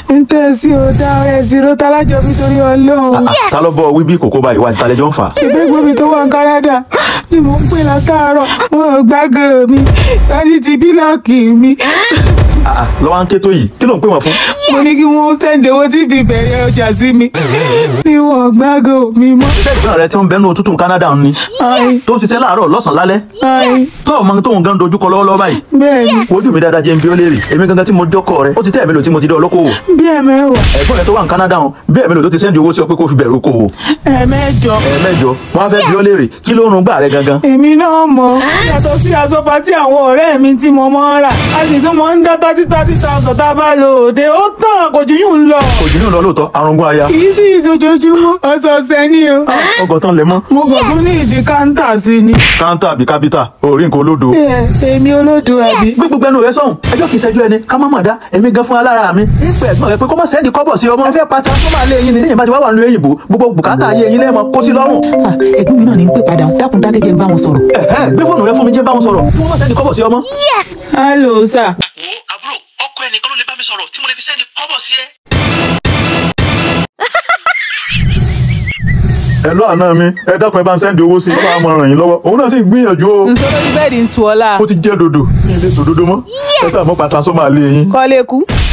ń tẹ́ sí o dá ẹ̀ sí ro tálájọ mi torí ọlọ́run. ta ló bọ wí bí kòkó báyìí wá ìtàlẹ́jọ́ ń fà. ṣèbí gbòmí tó wà ní Canada ni mò ń pè látàárọ̀ wọn ò gbàgò mi láti ti bílọ̀kì mi. Ah, ah, lọ́wọ́ ń ké tó yìí kí ló ń pè wọ́n fún. mo ní kí wọ́n sẹ́ǹdì owó tí fi bẹ̀rẹ̀ ọjà sí mi ni wọn ò gbàgò mi mọ́. ṣé ìgbọ́n rẹ tí ń bẹnu òtútù Canada ń ni Ai, tó ń ṣiṣẹ́ láàárọ̀ lọ́sàn-án lálẹ́ ai, tó ọmọ tóun gan dojúkọ lọ́wọ́lọ́wọ́ báyìí bẹ́ẹ̀ ni wojú mi dáadáa jẹ́ ń bí ó léèrè èmi gangan tí mo jọ́kọ̀ rẹ ó ti tẹ́ ẹ̀mí lò tí mo ti dé ọlọ́kọ̀wò bí ẹ̀mẹ́wàá ẹ̀gbọ́n rẹ tó wà ní Canada hàn bí ẹ̀mí lò tó ti sẹ́ndì owó sí ọ pé kó fi bẹ̀rù okòwò ẹ̀mẹ́jọ ẹ̀ẹ̀mẹ́jọ wọn á fẹ́ bí ó léèrè kí ló ń rún gbà rẹ gangan èmi náà mọ̀ yàtọ̀ sí àsọpá tí àwọn ọ̀rẹ́ mi tí mo máa ń rà a sì tún máa ń dá thirty thirty thousand tá a bá lò òde ó tàn kò jù yún lọ kò jù ní lọ lóòótọ́ arúgbó aya kì í sì ìsojoojúmọ́ ọ̀sọ̀ọ̀sẹ̀ ni o ọgọ́ tán lẹ mọ́ mo kàn tún ní ìdí káńtà sí ni. káńtà àbí kábítà orí nǹkan olódo ẹ èmi olódò àbí. gbé gbogbo ẹnu rẹ sọhùn ẹjọ́ kìí ṣẹjú ẹni ká má mọ̀ dá èmi gan fún alára mi nípa ẹ̀gbọ́n rẹ pé kó má sẹ́ndì kọ́bọ̀ sí ọmọ ẹ fẹ́ pa transformer lé yín ni téèyàn bá ti wá wà nílùú èyìnbó gbogbo bùkátà ayé yín lẹ́ẹ̀mọ kó sí lọ́rùn ẹ̀gbọ́n mi náà ní ń pè padà dákun dákẹ́jẹ́ ń bá wọn sọ̀rọ̀. ẹ̀hẹ́ gbé fóònù rẹ fún mi jẹ́ bá wọn sọ̀rọ̀ kí wọ́n má sẹ́ndì kọ́bọ̀ sí ọmọ. hello sir. wo àbúrò ọkọ ẹnìkan ló lè bá mi sọ̀rọ̀ tí mo lè fi sẹ́ndì kọ́bọ̀ sí ẹ. ẹ lọ àná mi ẹ dákun ẹ bá ń sẹ́ndì owó sí i ọba àmọ́ ràn yín lọ́wọ́ òun náà sì ń gbìyànjú o nsọ lórí bẹ́ẹ̀dì ń tu ọlá ó ti jẹ́ dodo ní ilé sòdodo mọ́ ẹ sáà mọ́ pa transformer lé yín. kọ́lé kú.